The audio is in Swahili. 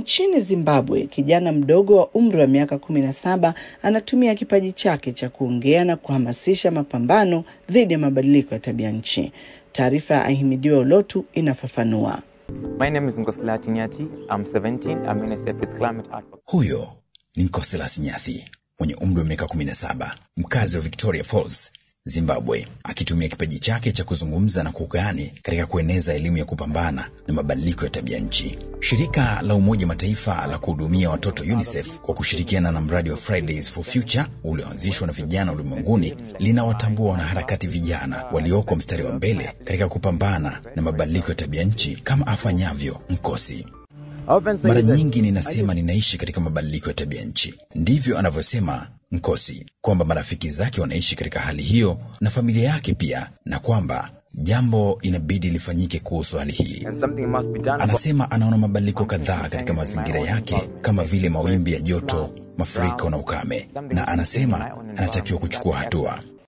Nchini Zimbabwe, kijana mdogo wa umri wa miaka kumi na saba anatumia kipaji chake cha kuongea na kuhamasisha mapambano dhidi ya mabadiliko ya tabia nchi. Taarifa ya Ahimidiwa Ulotu inafafanua. My name is Nkosila Nyati. I'm 17. I'm UNICEF with Climate Advocacy. Huyo ni Nkosilas Nyathi mwenye umri wa miaka 17, mkazi wa Victoria Falls, Zimbabwe, akitumia kipaji chake cha kuzungumza na kuugani katika kueneza elimu ya kupambana na mabadiliko ya tabia nchi. Shirika la Umoja wa Mataifa la kuhudumia watoto UNICEF kwa kushirikiana na mradi wa Fridays for Future ulioanzishwa na vijana ulimwenguni linawatambua wanaharakati vijana walioko mstari wa mbele katika kupambana na mabadiliko ya tabia nchi kama afanyavyo Nkosi. Mara nyingi ninasema ninaishi katika mabadiliko ya tabia nchi. Ndivyo anavyosema Nkosi, kwamba marafiki zake wanaishi katika hali hiyo na familia yake pia, na kwamba jambo inabidi lifanyike kuhusu hali hii. And something must be done. Anasema anaona mabadiliko kadhaa katika mazingira yake kama vile mawimbi ya joto, mafuriko na ukame, na anasema anatakiwa kuchukua hatua.